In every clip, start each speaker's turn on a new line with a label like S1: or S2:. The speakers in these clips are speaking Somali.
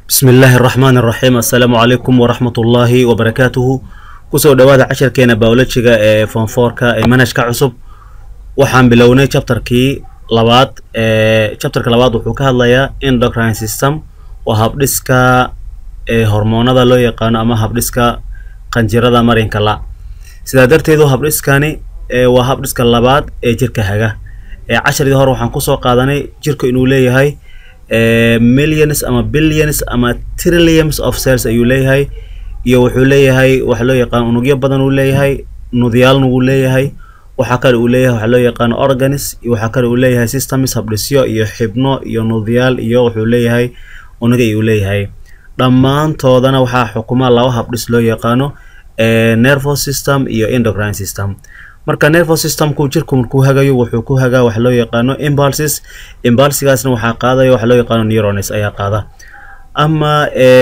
S1: bismi illaahi araxmaan araxiim assalaamu calaykum waraxmat ullaahi wabarakaatuhu kusoo dhowaada casharkeena biolojiga ee fonfoorka ee manhajka cusub waxaan bilownay chapterkii labaad ee chapterka labaad wuxuu ka hadlayaa endocrine system waa habdhiska ee hormoonada loo yaqaano ama habdhiska qanjirada marinka la sidaa darteedu habdhiskani ee waa habdhiska labaad ee jirka haga ee casharidii hore waxaan kusoo qaadanay jirka inuu leeyahay millions ama billions ama trillions of cells ayuu leeyahay iyo wuxuu leeyahay waxa loo yaqaano unugyo badan uu leeyahay nudyaalna wuu leeyahay waxaa kale uu leeyahay waxaa loo yaqaano organs iyo waxaa kale uu leeyahay systems habdhisyo iyo xibno iyo nudyaal iyo wuxuu leeyahay unugya ayuu leeyahay dhammaantoodana waxaa xukuma laba habdhis loo yaqaano nervous system iyo endocrine system marka nervous systemku jirku markuu hagayo wuxuu ku hagaa waxa loo yaqaano impulses impulsigaasna waxaa qaadaya waxa loo yaqaano neurones ayaa qaada ama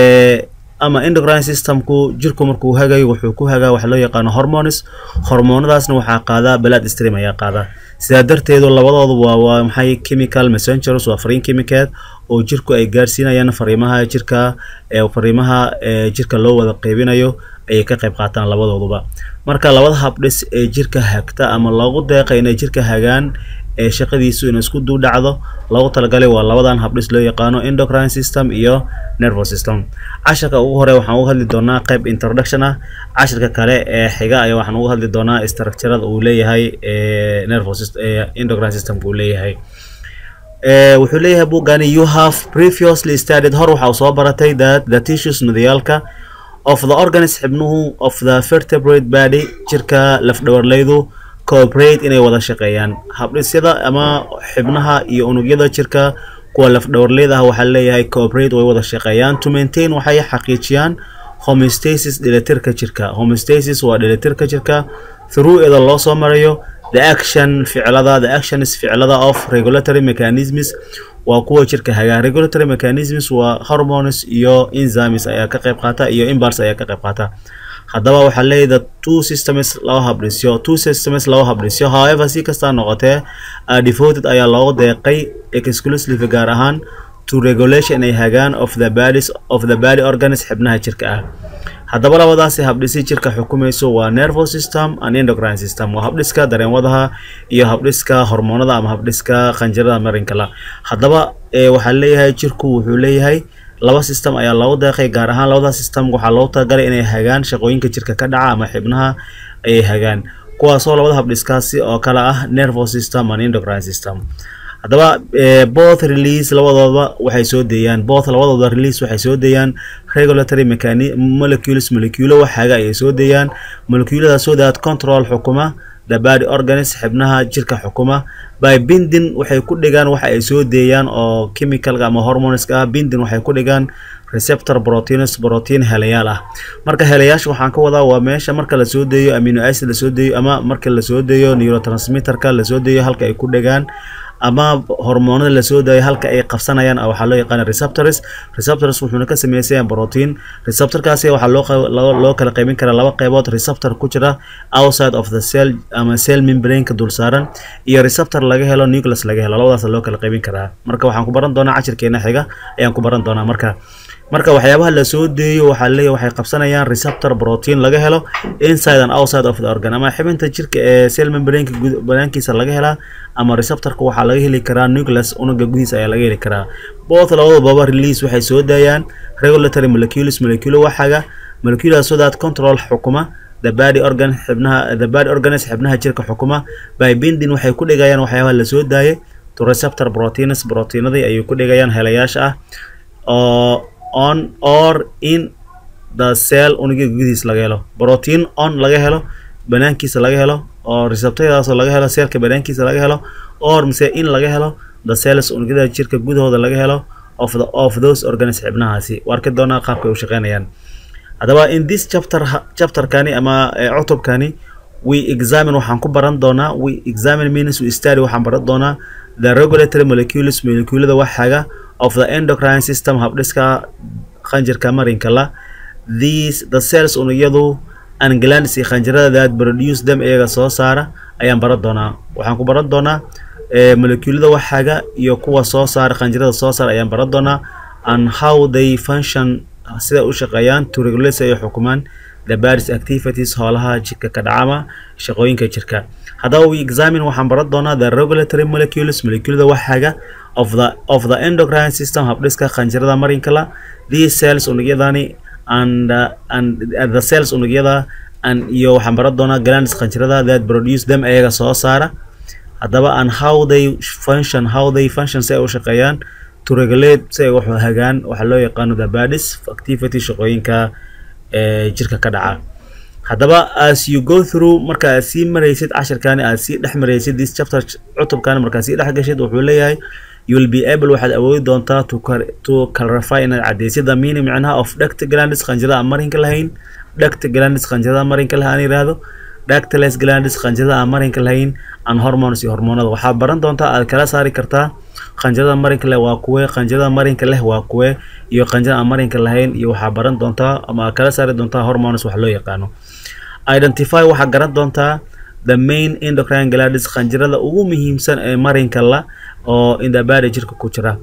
S1: ama endocrine systemku jirku markuu hagayo wuxuu ku hagaa waxa loo yaqaano hormones hormoonadaasna waxaa qaada blood stream ayaa qaada sidaa darteedu labadoodu waa waa maxay chemical messengers waa fariin chemicaed oo jirku ay gaarsiinayaan fariimaha jirka ee fariimaha ee jirka loo wada qeybinayo ayay ka qayb qaataan labadooduba marka labada habdhis ee jirka hagta ama loogu deeqa inay jirka hagaan ee shaqadiisu inay isku duu dhacdo loogu talagalay waa labadan habdhis loo yaqaano endocrine system iyo nervous system casharka ugu hore waxaan uga hadli doonaa qayb introduction ah casharka kale ee xiga ayaa waxaan uga hadli doonaa structurada uu leeyahay ee nervous endocrine systemka uu leeyahay wuxuu leeyahay buugani you have previously studied hor waxa soo baratay that the tissues nudiyaalka of the organs xibnuhu of the vertebrate body jirka lafdhawarleydu cooperate inay wada shaqeeyaan habdhisyada ama xibnaha iyo unugyada jirka kuwa lafdhawarleyda ah waxaa leeyahay cooperate way wada shaqeeyaan to maintain waxay xaqiijiyaan homeostasis dhelitirka jirka homeostasis waa dhelitirka jirka through ida loo soo marayo the action ficilada the actions ficilada of regulatory mechanisms waa kuwa jirka hagaa regulatory mechanisms waa hormones iyo enzymes ayaa ka qayb qaata iyo impulse ayaa ka qayb qaata haddaba waxaa leeyahay the two systems laba habdhisyo two systems laba habdhisyo however si kastaa noqotee devoted ayaa loogu deeqay exclusively gaar ahaan to regulation ay hagaan of the bodies of the body organs xibnaha jirka ah haddaba labadaasi habdhisi jirka xukumayso waa nervous system and endocrine system waa habdhiska dareenwadaha iyo habdhiska hormoonada ama habdhiska qanjirada marinka la haddaba waxaa leeyahay jirku wuxuu leeyahay laba system ayaa loogu deeqay gaar ahaan labada system waxaa loogu talagalay inay hagaan shaqooyinka jirka ka dhaca ama xibnaha ayay hagaan kuwaasoo labada habdhiskaasi oo kale ah nervous system and endocrine system haddaba both release labadooda waxay soo deeyaan both labadooda release waxay soo deeyaan regulatory mechani molecules moleculo waxaaga ayay soo deeyaan moleculadaasoo daad control xukuma the body organs xibnaha jirka xukuma by bindin waxay ku dhigaan waxa ay soo deeyaan oo chemicalka ama hormoneska ah bindin waxay ku dhigaan receptor proteins protein helayaal ah marka helayaasha waxaan ka wadaa waa meesha marka lasoo deeyo amino acid lasoo deeyo ama marka lasoo deeyo neurotransmitterka lasoo deeyo halka ay ku dhigaan ama hormoonada lasoo daayo halka ay qabsanayaan waxaa loo yaqaana receptors receptors wuxuuna ka sameysaya protein receptorkaasi waxaa loo loo kala qaybin karaa laba qaybood receptor ku jira outside of the cell ama cell membraneka dul saaran iyo receptor laga helo nucleus laga helo labadaas loo kala qaybin karaa marka waxaan ku baran doonaa cashirkeena xiga ayaan ku baran doonaa marka marka waxyaabaha lasoo deeyo waxaa leeyahay waxay qabsanayaan receptor protein laga helo inside and outside of the organ ama xibinta jirka ee cell membraneka banaankiisa laga helaa ama receptorka waxaa laga heli karaa nucleus unuga gudihiisa ayaa laga heli karaa both labadababa release waxay soo daayaan regulatory molecules moleculo waxaga moleculas so that control xukuma the body organ xibnaha the body organs xibnaha jirka xukuma by bindin waxay ku dhigayaan waxyaabaha lasoo daayay to receptor proteins proteinadii ayay ku dhigayaan helayaasha ah oo on or in the cell unuga gudihiis laga helo protein on laga helo banaankiisa laga helo oo receptadaasoo laga helo seelka banaankiisa laga helo or mise in laga helo the cells unugyada jirka gudahooda laga helo of the of those organs xibnahaasi waa arki doonaa qaabka ay u shaqeynayaan haddaba in this chapter chapterkani ama cutubkani we examine waxaan ku baran doonaa we examine means we study waxaan baran doonaa the regulatory molecules moleculada waxaga of the endocrine system habdhiska qanjirka marinka la these the cells unugyadu and glands iyo qanjirada that produce them iyaga soo saara ayaan baran doonaa waxaan ku baran doonaa molecuulada waxaaga iyo kuwa soo saara qanjirada soo saara ayaan baran doonaa and how they function sida u shaqeeyaan to regulate ay xukumaan the body's activities howlaha jirka ka dhacama shaqooyinka jirka haddaba we examine waxaan baran doonaa the regulatory molecules moleculada waxaga of the of the endocrine system habdhiska qanjirada marinka la these cells unugyadani and uh, and uh, the cells unugyada and iyo waxaan baran doonaa glands qanjirada that produce them ayaga soo saara haddaba and how they function how they function si ay u shaqeeyaan to regulate si ay wax hagaan waxaa loo yaqaano the body's activity shaqooyinka ee jirka ka dhaca haddaba as you go through marka aad sii maraysid cashirkaani aad sii dhex maraysid this chapter cutubkaani markaad sii dhex gashid wuxuu leeyahay you will be able waxaad awoodi doontaa to, to clarify inaad cadaysid the meaning micnaha of duct glandis qanjirada aan marinka lahayn duct glandis qanjirada marinka laha aan yiraahdo ductless glandis qanjirada aan marinka lahayn and hormones iyo hormoonada waxaad baran doontaa aad kala saari kartaa qanjirada marinka leh waa kuwe qanjirada marinka leh waa kuwe iyo qanjirada aan marinka lahayn iyo waxaa baran doontaa ama aad kala saari doontaa hormones wax loo yaqaano identify waxaa garan doontaa the main endocrine glandis qanjirada ugu muhiimsan ee marinka la oo in the body jirka ku jira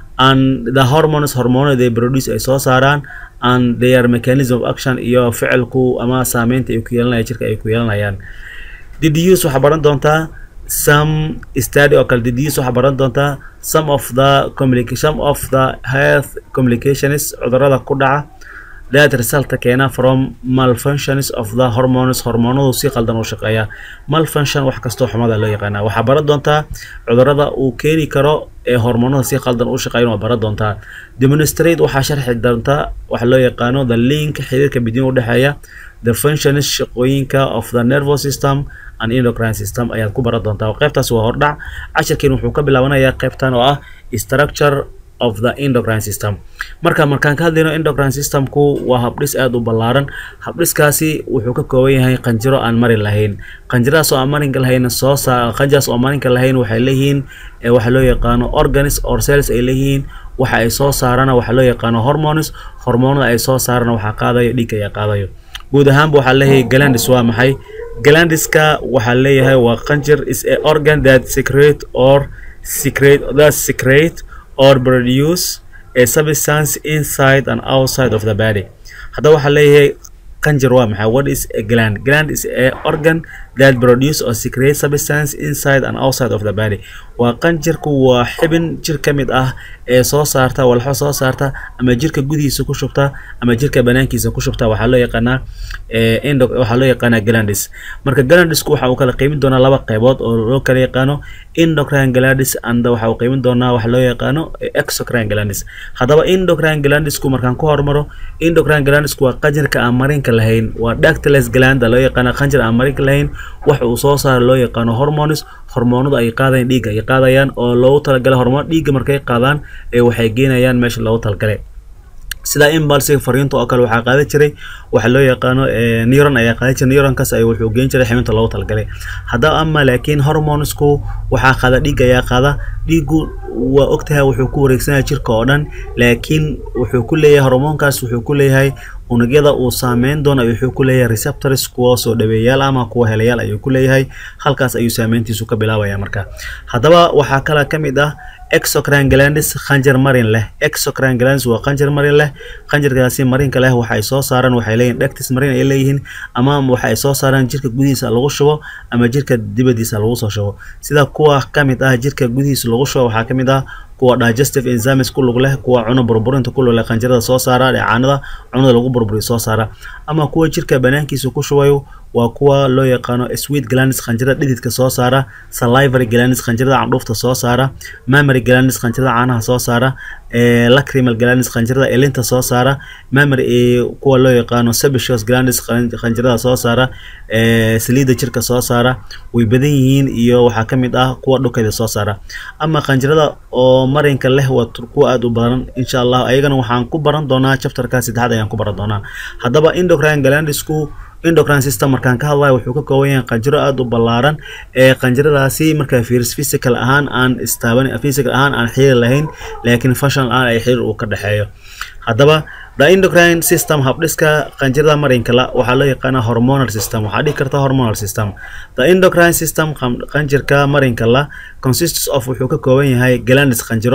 S1: and the hormones hormoonada they produce ay soo saaraan and their mechanism of action iyo ficilku ama saameynta ay ku yeelanayaan jirka ay ku yeelanayaan deduce waxaa baran doontaa some study oo kale deduce waxaa baran doontaa some of the communication some of the health communications cudurada ku dhaca that result keena from malfunctions of the hormones hormoonadu si qaldan u shaqeeya malfunction wax kastoo xumada loo yaqaana waxaa baran doontaa cudurada uu keeni karo ee hormoonada si qaldan u shaqeeyan waa baran doontaa demonstrate waxaa sharxi doontaa waxa loo yaqaano the link xiriirka bidin u dhexeeya the functions shaqooyinka of the nervous system and endocrine system ayaad ku baran doontaa qaybtaas waa hordhac cashirkeen wuxuu ka bilaabanayaa qaybtan oo ah structure of the endocrine system marka markaan ka hadlayno endocrine systemku waa habdhis aada u ballaaran habdhiskaasi wuxuu ka kooban yahay qanjiro aan marin lahayn qanjiradaas oo aan marinka lahayn soo saa qanjiraas oo marinka lahayn waxay leeyihiin waxa loo yaqaano organs or cells ay leeyihiin waxa ay soo saarana waxa loo yaqaano hormones hormoonada ay soo saarana waxaa qaadayo dhiigga ayaa qaadayo guud ahaanba waxaa leeyahay glandis waa maxay glandiska waxaa leeyahay waa qanjir is a organ that secrete or secrete that secrete or produce a substance inside and outside of the body haddaba waxaa leeyahay qanjir waa maxay what is a gland gland is a organ that produce or secrete substance inside and outside of the body waa qanjirku waa xibin jir ka mid ah ee soo saarta walxo soo saarta ama jirka gudihiisa ku shubta ama jirka banaankiisa ku shubta waxaa loo yaqaanaa endo waxaa loo yaqaanaa glandis marka glandisku waxa uu kala qeymin doonaa laba qeybood oo loo kala yaqaano endocrine glandis and waxa uu qeymin doonaa waxa loo yaqaano exocrine glandis haddaba endocrine glandisku markaan ku hormaro endocrine glandisku waa qanjirka aan marinka lahayn waa ductless gland loo yaqaana qanjir aan marinka lahayn waxa uu soo saara loo yaqaano hormones hormoonadu ay qaadayaan dhiigga ay qaadayaan oo loogu talagalay hormoon dhiigga markay qaadaan ee waxay geenayaan meesha loogu talagalay sida impulsive fariinta oo kale waxaa qaadan jiray waxa loo yaqaano neuron ayaa qaadan jiray neuronkaas ay wuxuu geen jiray xibinta loogu talagalay haddaba ama laakiin hormonesku waxaa qaada dhiigga ayaa qaada dhiiggu waa ogtahay wuxuu ku wareegsanaya jirka oo dhan laakiin wuxuu ku leeyahay hormoonkaas wuxuu ku leeyahay unugyada uu saameyn doono wuxuu ku leeyahay receptors kuwa soo dhaweeyaal ama kuwa helayaal ayuu ku leeyahay halkaas ayuu saameyntiisu ka bilaabaya marka haddaba waxaa kale ka mid ah exocrine glandis qanjir marin leh exocrine glandis waa qanjir marin leh qanjirkaasi marinka leh waxa ay soo saaraan waxay leeyihin dhectis marin ay leeyihiin ama waxa ay soo saaraan jirka gudihiisa lagu shubo ama jirka dibadiisa lagu soo shubo sida kuwa ka mid ah jirka gudihiisa lagu shubo waxaa ka mid ah kuwa digestive enzymes ku lug leh kuwa cuno burburinta ku lug leh qanjirada soo saara dheecaanada cunada lagu burburiyo soo saara ama kuwa jirka banaankiisa ku shubayo waa kuwa loo yaqaano sweet glandis qanjirada dhididka soo saara salivary glandis qanjirada candhuufta soo saara mammary glandis qanjirada caanaha soo saara lacrimal glandis qanjirada elinta soo saara mammary kuwa loo yaqaano sebaceous glandis qanjirada soo saara saliida jirka soo saara way badan yihiin iyo waxaa ka mid ah kuwa dhukayda soo saara ama qanjirada oo marinka leh waa kuwa aada u badan insha allah ayagana waxaan ku baran doonaa chapterka saddexaad ayaan ku baran doonaa haddaba endocrine glandisku endocrine system markaan ka hadlayo wuxuu ka kooban yahay qanjiro aada u ballaaran ee qanjiradaasi markaa fiiris physical ahaan aan istaaban physical ahaan aan xiriir lahayn laakiin functional ahaan ay xiriir uu ka dhexeeyo haddaba the endocrine system habdhiska qanjirada marinka la waxaa loo yaqaanaa hormonal system waxaa dhihi karta hormonal system the endocrine system qanjirka marinka la consists of wuxuu ka kooban yahay glandis qanjiro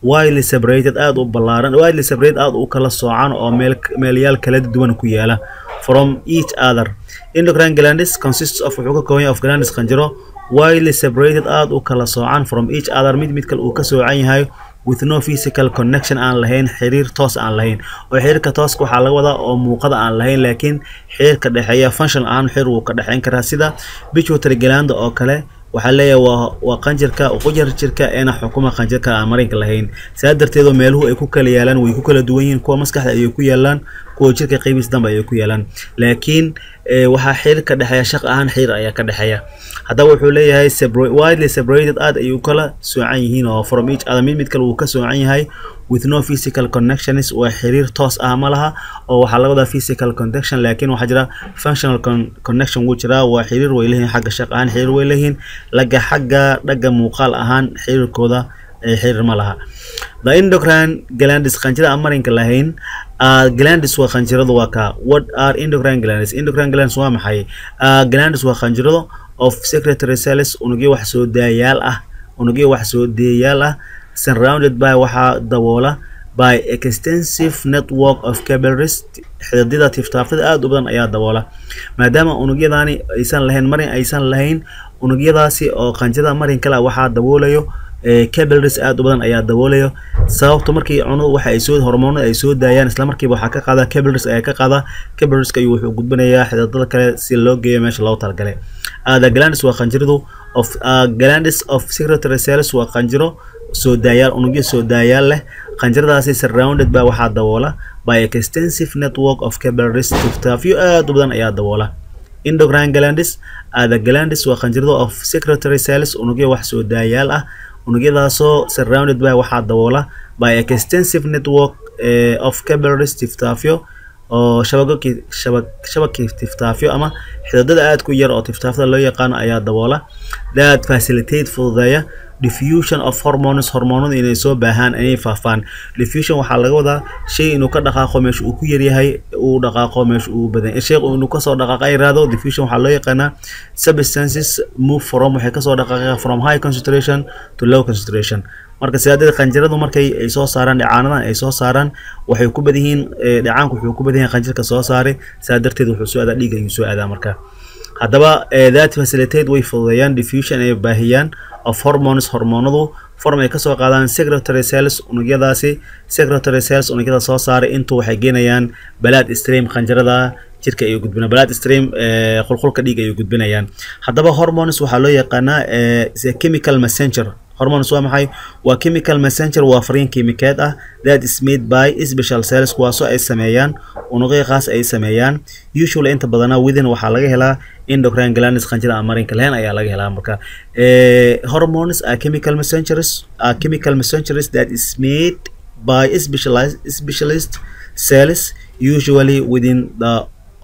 S1: widely separated aada u ballaaran widely separated aada u kala soocan oo meel meelyaal kala duwan ku yaala from each other endocrine glandis consists of wuxuu ka kooban yahay of glandis qanjiro widely separated aada u kala soocan from each other mid mid kale uu ka soocan yahay with no physical connection aan lahayn xiriir toos aan lahayn oo xiriirka tooska waxaa laga wadaa oo muuqada aan lahayn laakiin xiriirka dhexeeya function ahaan xiriir wuu ka dhexeyn karaa sida pituitary gland oo kale waxaa leeyahay waa waa qanjirka qujar jirka eena xukuma qanjirka aan marinka lahayn saa darteedoo meeluhu ay ku kala yaalaan way ku kala duwan yihiin kuwa maskaxda ayay ku yaalaan kuwa jirka qeybiis dambe ayay ku yaalaan laakiin waxaa xiriir ka dhexeeya shaq ahaan xiriir ayaa ka dhexeeya haddaba wuxuu leeyahay widely separated aad ayuu kala soocan yihiin oo from each other mid mid kale uu ka soocan yahay with no physical connections waa xiriir toos ah ma laha oo waxaa laga wadaa physical connection laakiin waxaa jira functional connection wuu jiraa waa xiriir way leeyihiin xagga shaq ahaan xiriir way leeyihiin laga xagga dhagga muuqaal ahaan xiriirkooda xiriir ma laha the endocrine glandis qanjira aan marinka lahayn glandis waa qanjiradu waa kaa what are endocrine glandis endocrine glandis waa maxay glandis waa qanjirado of secretary cells unugyo wax soo daayaal ah unugyo wax soo deeyaal ah surrounded by waxaa daboola by extensive network of capillaries xididada tiftaaftada aada u badan ayaa daboola maadaama unugyadaani aysan lahayn marin aysan lahayn unugyadaasi oo qanjirada marin kale waxaa daboolayo capillaries aada u badan ayaa daboolayo sababto markii cunudu waxa ay soo hormoonada ay soo daayaan isla markiiba waxaa ka qaada capillaries ayaa ka qaada capillarieska ayuu wuxuu gudbinayaa xididada kale si loo geeyo meesha loogu talagalay the glandis waa qanjiradu of glandis of secretary cells waa qanjiro soo daayaal unugyo soo daayaal leh qanjiradaasi surrounded by waxaa daboola by extensive network of capillaries tiftaafyo aada u badan ayaa daboola endocrine glandis the glandis waa qanjirada of secretary cells unugyo wax soo daayaal ah unugyadaasoo surrounded by waxaa daboola by extensive network uh, of capillaries tiftaafyo oo shabagokii shabag shabagkii tiftaafyo ama xididada aada ku yar oo tiftaafyada loo yaqaano ayaa daboola that facilitate fududeeya diffusion of hormones hormoonada inay soo baahaan inay faafaan diffusion waxaa laga wadaa shay inuu ka dhaqaaqo meesha uu ku yaryahay uu dhaqaaqo meesha uu badan shay inuu kasoo dhaqaaqa yiraahdo diffusion waxaa loo yaqaanaa substances move from waxay kasoo dhaqaaqaa from high concentration to low concentration marka sidaadada qanjiradu markay ay soo saaraan dhicaanadan ay soo saaraan waxay ku badan yihiin dhicaanku wuxuu ku badan yahay qanjirka soo saaray saa darteed wuxuu soo aadaa dhiig ayuu soo aadaa marka haddaba that facilitate way fududeeyaan diffusion ay baahiyaan of hormones hormoonadu form ay kasoo qaadaan secretary cells unugyadaasi secretary cells unugyada soo saaray intuu waxay geenayaan blood stream qanjirada jirka ayuu gudbina blood stream qulqulka dhiig ayuu gudbinayaan haddaba hormones waxaa loo yaqaanaa chemical messenger hormones waa maxay waa chemical messenger waa fariin kiimikeed ah that is made by special cells kuwaasoo ay sameeyaan unugyo qaas ay sameeyaan usually inta badana within waxaa laga helaa endocrine glandis qanjira aan marinka lahayn ayaa laga helaa marka hormones are chemical messengers are chemical messengers that is made by specialized specialist cells usually within the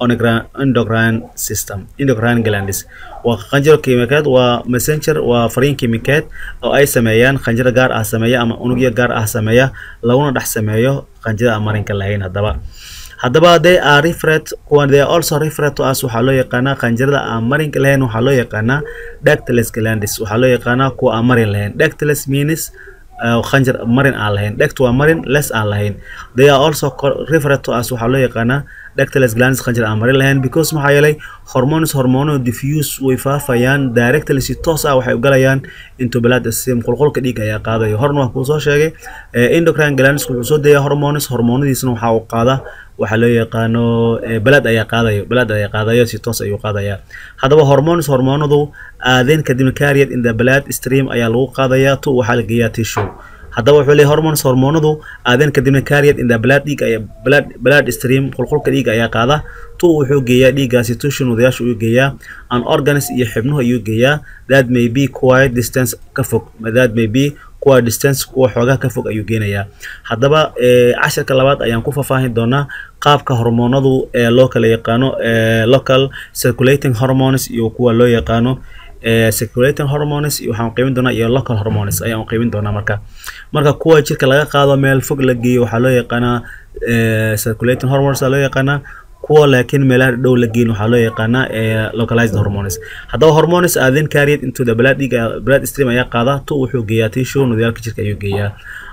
S1: endocrine system endocrine glandis waa qanjiro kiimikeed waa messenger waa fariin kiimikeed oo ay sameeyaan qanjiro gaar ah sameeya ama unugyo gaar ah sameeya laguna dhex sameeyo qanjida aan marinka lahayn haddaba haddaba they are referred kuwan they are also referred to us waxaa loo yaqaanaa qanjirada aan marinka lahayn waxaa loo yaqaanaa dactylus glandis waxaa loo yaqaanaa kuwa aan marin lahayn dactylus means qanjir marin aan lahayn dect waa marin less aan lahayn they are also referred to us waxaa loo yaqaanaa dactylus glandis qanjir aan marin lahayn because maxaa yeelay hormones hormono diffuse way faafayaan directly si toos ah waxay u galayaan into blood stream qulqulka dhiig ayaa qaadayo horna waa kuu soo sheegay endocrine glandis wuxuu soo deeyaa hormones hormoonadiisna waxaa uu qaada waxaa loo yaqaano balad ayaa qaadayo balad ayaa qaadayo si toos ayuu qaadaya haddaba hormones hormoonadu aadeen kadibna carried in the blood stream ayaa lagu qaadayaa tu waxaa la geeyaa tissue haddaba wuxuu leeyahay hormones hormoonadu aadeen kadibna carried in the blood dhiig ayaa blood blood stream qulqulka dhiiga ayaa qaada tu wuxuu geeyaa dhiiggaasi tissue nudayaasha ayuu geeyaa an organs iyo xibnuhu ayuu geeyaa that may be quite distance ka fog that may be kuwa distance kuwa xoogaa ka fog ayuu geenayaa haddaba casharka labaad ayaan ku faahfaahin doonaa qaabka hormoonadu ee loo kala yaqaano local circulating hormones iyo kuwa loo yaqaano circulating hormones waxaan qeybin doonaa iyo local hormones ayaan qeybin doonaa marka marka kuwa jirka laga qaado meel fog la geeyo waxaa loo yaqaanaa circulating hormones loo yaqaanaa kuwa laakiin meelaha dhow la geyn waxaa loo yaqaanaa localized hormones haddaba hormones are then carried into the blood dhiiga blood stream ayaa qaada tu wuxuu geeyaa tissue nudayaalka jirka ayuu geeyaa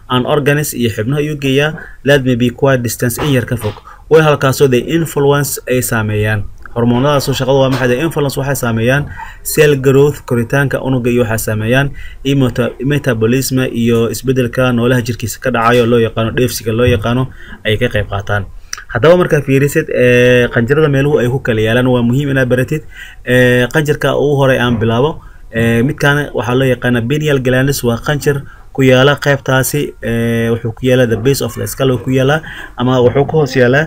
S1: an organs iyo xibnaha ayuu geeyaa that may be quite distance in yar ka fog way halkaasoo the influence ay saameeyaan hormoonadaasoo shaqadu waa maxay the influence waxay saameeyaan cell growth koritaanka unuga iyo waxay saameeyaan iyo metabolism iyo isbedelka noolaha jirkiisa ka dhacayo loo yaqaano dheefsiga loo yaqaano ay ka qayb qaataan haddaba markaa fiirisid qanjirada meeluhu ay ku kala yaalaan waa muhiim inaad baratid qanjirka ugu horey aan bilaabo midkaan waxaa loo yaqaana benial glandis waa qanjir ku yaala qaybtaasi wuxuu ku yaalaa the base of the skull ku yaalaa ama wuxuu ka hoos yaalaa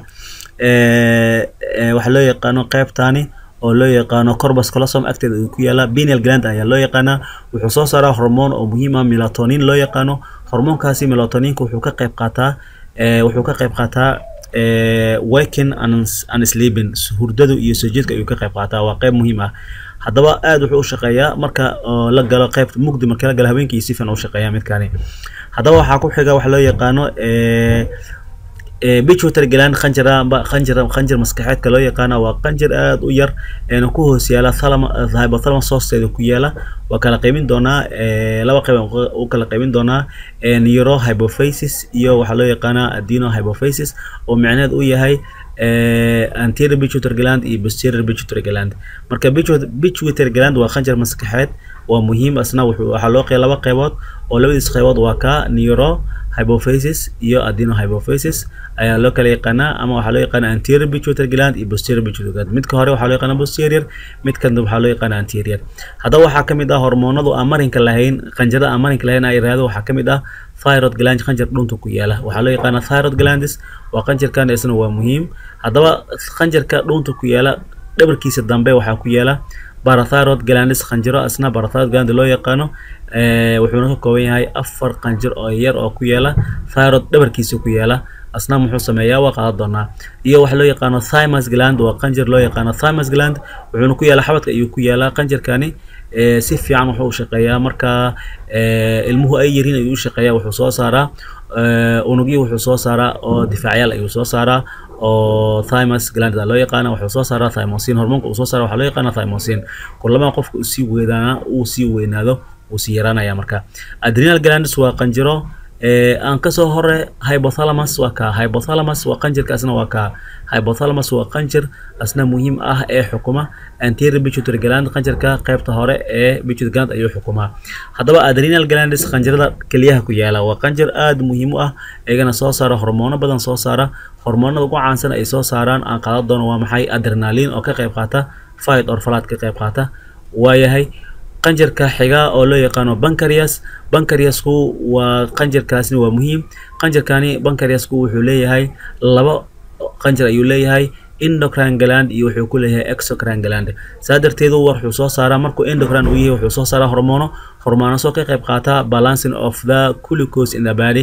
S1: waxaa loo yaqaano qaybtaani oo loo yaqaano corbus colosom agteeda uu ku yaalaa benial gland ayaa loo yaqaanaa wuxuu soo saaraa hormoon oo muhiim ah melatonin loo yaqaano hormoonkaasi melatoninka wuxuu ka qayb qaataa wuxuu ka qayb qaataa waking and sleeping hurdadu iyo soo jeedka ayuu ka qayb qaataa waa qayb muhiim ah haddaba aad wuxuu u shaqeeyaa marka la galo qaybta mugdi marka la galo habeenkii si fiican u shaqeeyaa midkaani haddaba waxaa ku xiga waxa loo yaqaano bichuter gland qanjira qanjir qanjir maskaxeedka loo yaqaana waa qanjir aad u yar eena ku hoos yaala thalama hypothalamus hoosteeda ku yaala waa kala qaybin doonaa laba qayb u kala qaybin doonaa neuro hypophysis iyo waxaa loo yaqaanaa adeno hypophysis oo micneed u yahay anterior pituitary gland iyo posterior pituitary gland marka pituitary gland waa qanjir maskaxeed waa muhiim asna wuxuu waxaa loo qeybay laba qaybood oo labadiis qaybood waa ka neuro hypophysis iyo adeno hypophysis ayaa loo kala yaqaanaa ama waxaa loo yaqaana anterior pituitary gland iyo posterior pituitary gland midka hore waxaa loo yaqaana posterior midka dambe waxaa loo yaqaana anterior haddaba waxaa ka mid ah hormoonadu aan marinka lahayn qanjirada aan marinka lahayn ay yiraahdo waxaa ka mid ah thyroid gland qanjir dhunta ku yaala waxaa loo yaqaana thyroid glandis waa qanjirkan isna waa muhiim haddaba qanjirka dhunta ku yaala dhabarkiisa dambe waxaa ku yaala barathyroid glandis qanjiro asna barathyroid gland loo yaqaano wuxuuna ka kooban yahay afar qanjir oo yar oo ku yaala thyroid dhabarkiisa ku yaala asna muxuu sameeyaa waa qaadan doonaa iyo waxa loo yaqaano thymus gland waa qanjir loo yaqaano thymus gland wuxuuna ku yaala xabadka ayuu ku yaalaa qanjirkani si fiican wuxuu u shaqeeyaa marka ilmuhu ay yihiin ayuu u shaqeeyaa wuxuu soo saaraa unugyo wuxuu soo saaraa oo difaacyaal ayuu soo saaraa oo thymus gland loo yaqaana wuxuu soo saaraa thymosin hormoonka uu soo saara waxaa loo yaqaana thymosin kulama qofka uu sii weynaana uu sii weynaado uu sii yaraanaya marka adrenal glandis waa qanjiro aan kasoo hore hypothalamus waa ka hypothalamus waa qanjirka asna waa ka hypothalamus waa qanjir asna muhiim ah ee xukuma anterior pituitary gland qanjirka qaybta hore ee pituitary gland ayuu xukumaa haddaba adrenal glandis qanjirada keliyaha ku yaala waa qanjir aad muhiim u ah iyagana soo saara hormoono badan soo saara hormoonada ugu caansan ay soo saaraan aan qaadan doono waa maxay adrenalin oo ka qayb qaata fight or flight ka qayb qaata waayahay qanjirka xiga oo loo yaqaano bancarias bancariasku waa qanjirkaasni waa muhiim qanjirkani bancariasku wuxuu leeyahay laba qanjir ayuu leeyahay endocrine gland iyo wuxuu ku leeyahay exocrine gland saa darteedu wuxuu soo saaraa markuu endocrine uu yahay wuxuu soo saaraa hormoono hormoonasoo ka qayb qaata balancing of the glucose in the body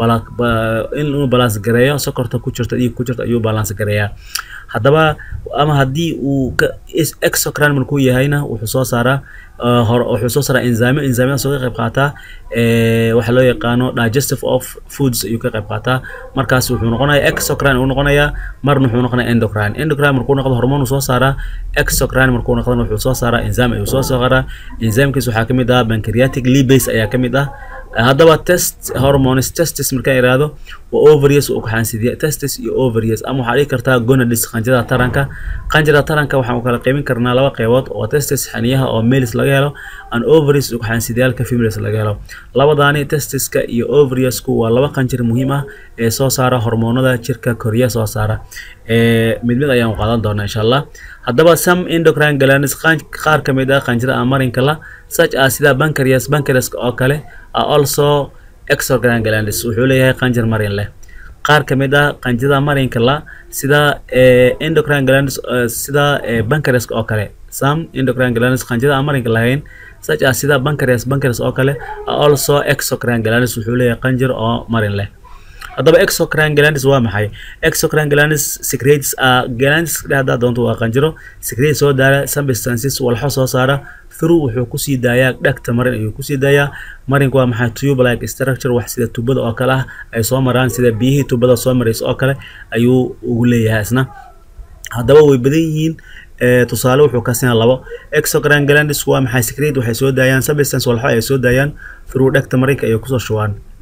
S1: inuu balance gareeyo sokorta ku jirta dhiig ku jirta ayuu balance gareeyaa haddaba ama haddii uu exocrine markuu yahayna wuxuu soo saaraa wuxuu soo saaraa enzyme enzymadaasoo ka qayb qaataa waxaa loo yaqaano digestive of foods ayuu ka qayb qaataa markaas wuxuu noqonayaa exocrine uu noqonayaa marna wuxuu noqonayaa endocrine endocrine markuu noqdo hormoon uu soo saaraa exocrine markuu noqdona wuxuu soo saaraa enzyme ayuu soo saaraa enzymekiis waxaa kamid ah pancreatic lipase ayaa kamid ah haddaba test hormones testis markaan iraahdo waa ovarius uu kaxaansidiya testis iyo ovarius ama waxaa dhihi kartaa gonadis qanjirada taranka qanjirada taranka waxaan kala qaybin karnaa laba qaybood oo testis xaniyaha oo males laga helo an ovaries uu kaxaansidiyaalka females laga helo labadaani testiska iyo ovariusku waa laba qanjir muhiim ah ee soo saara hormoonada jirka koriya soo saara mid mid ayaan qaadan doonaa insha allah haddaba some endocrine glands qaar ka mid ah qanjirada amarinka la such as sida pancreas pancreas oo kale are also exocrine glands wuxuu leeyahay qanjir marin leh qaar ka mid ah qanjirada marinka la sida endocrine glands sida pancreas oo kale some endocrine glands qanjirada aan marinka lahayn such as sida pancreas pancreas oo kale are also exocrine glands wuxuu leeyahay qanjir oo marin leh haddaba exocrine glandis waa maxay exocrine glandis secretes a glandis dhehdaa doonto waa qanjiro secrete soo daara substances walxo soo saara through wuxuu kusii daayaa dhagta marin ayuu kusii daayaa marinku waa maxay tube like structure wax sida tubada oo kale ah ay soo maraan sida biyihii tubada soo maraysa oo kale ayuu ugu leeyahay isna haddaba way badan yihiin tusaale wuxuu kasinaa labo exocrine glandis waa maxay secrete waxay soo daayaan substance walxo ay soo daayaan through dhagta marinka ayay kusoo shubaan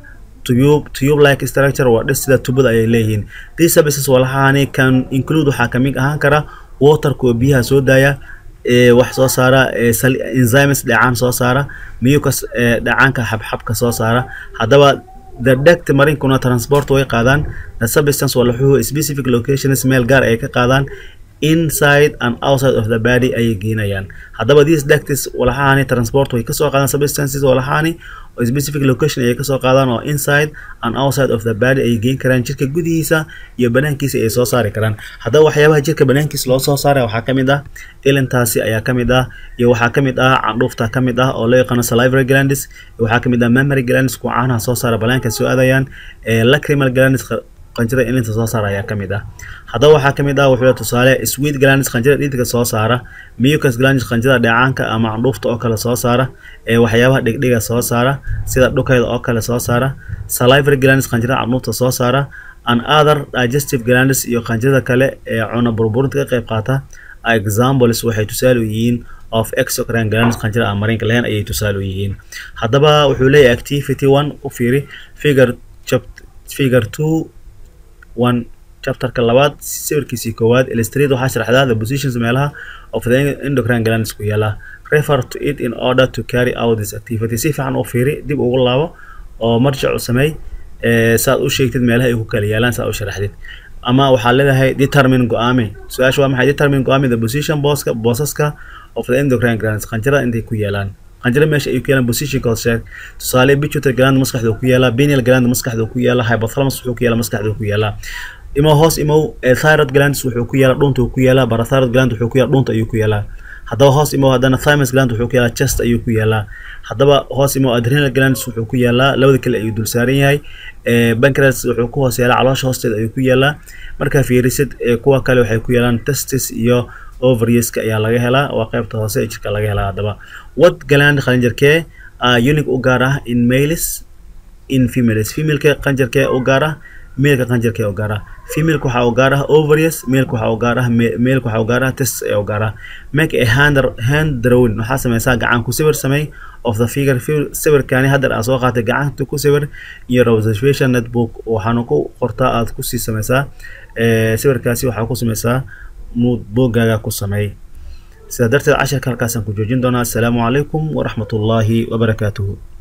S1: tube tube like structure waa dhis sida tubada ayay leeyihiin these services walahani can include waxaa kamid ahaan kara waterka oo biyaha soo daaya wax soo saara enzymes dhacaan soo saara mucus dhacaanka xabxabka soo saara haddaba the duct marinkuna transport way qaadaan the substance walaxuhu specific locations meel gaar ay ka qaadaan inside and outside of the body ayay geenayaan haddaba these ducts walahani transport way kasoo qaadaan substances walahani oo specific location ayay kasoo qaadaan oo inside and outside of the body ayay geen karaan jirka gudihiisa iyo banaankiisa ay soo saari karaan haddaba waxyaabaha jirka banaankiisa loo soo saaraya waxaa kamid ah ilintaasi ayaa kamid ah iyo waxaa kamid ah candhuufta kamid ah oo loo yaqaano salivary glandis waxaa kamid ah memory glandis kuwa caanaha soo saara banaanka soo aadayaan lacrimal glandis qanjirada ilinta soo saara ayaa kamid ah haddaba waxaa kamid ah wuxuu tusaale sweet glandis qanjirada dhididka soo saara mucus glandis qanjirada dheecaanka ama candhuufta oo kale soo saara ee waxyaabaha dhigdhiga soo saara sida dhukayda oo kale soo saara salivary glandis qanjirada candhuufta soo saara and other digestive glandis iyo qanjirada kale ee cuna burburinta ka qayb qaata examples waxay tusaale u yihiin of exocrine glandis qanjirada aan marinka lahayn ayay tusaale u yihiin haddaba wuxuu leeyahay activity one u fiiri figure figure two one chapterka labaad sawirkiisii koowaad illustrate waxaa sharaxdaa the positions meelaha of the endocrine glandis ku yaala refer to it in order to carry out this activity si fiican u fiiri dib ugu laabo oo marjac u sameey saad u sheegtid meelaha ay ku kala yaalaan saad u sharaxdid ama waxaa leedahay determine go-aame su-aasha waa maxay determine go-aame the position booska boosaska of the endocrine glandis qanjirada intay ku yaalaan qanjiro meesha ay ku yaalaan positionkood sheeg tusaale pituitary gland maskaxda ku yaala pineal gland maskaxda ku yaala hypothalamus wuxuu ku yaala maskaxda ku yaala imow hoos imow thyroid glands wuxuu ku yaala dhunta ku yaala parathyroid gland wuxuu ku yaala dhunta ayuu ku yaalaa haddaba hoos imow haddana thymus gland wuxuu ku yaalaa chest ayuu ku yaalaa haddaba hoos imow adrenal glands wuxuu ku yaalaa labada kale ayuu dul saaran yahay pancreas wuxuu ku hoos yaalaa caloosha hoosteeda ayuu ku yaalaa markaa fiirisid kuwa kale waxay ku yaalaan testis iyo ovarieska ayaa laga helaa waa qaybta hoose ee jirka laga helaa haddaba what gland qanjarkee unique u gaar ah in males in females femaleka qanjarkee u gaar ah meelka qanjarkee u gaar ah femaleka waxaa u gaar ah ovaries meelka waxaa u gaar ah meelka waxaa u gaar ah test ee u gaar ah make a hand hand drawing waxaa sameysaa gacan ku sawir samey of the figure sawirkani hadda aa soo qaatay gacanta ku sawir iyo observation netbook waxaana ku qortaa aad kusii sameysaa sawirkaasi waxaa ku sameysaa boogaaga ku sameey sidaa darteed casharka halkaasaan ku joojin doonaa assalaamu calaykum waraxmat ullaahi wabarakaatuhu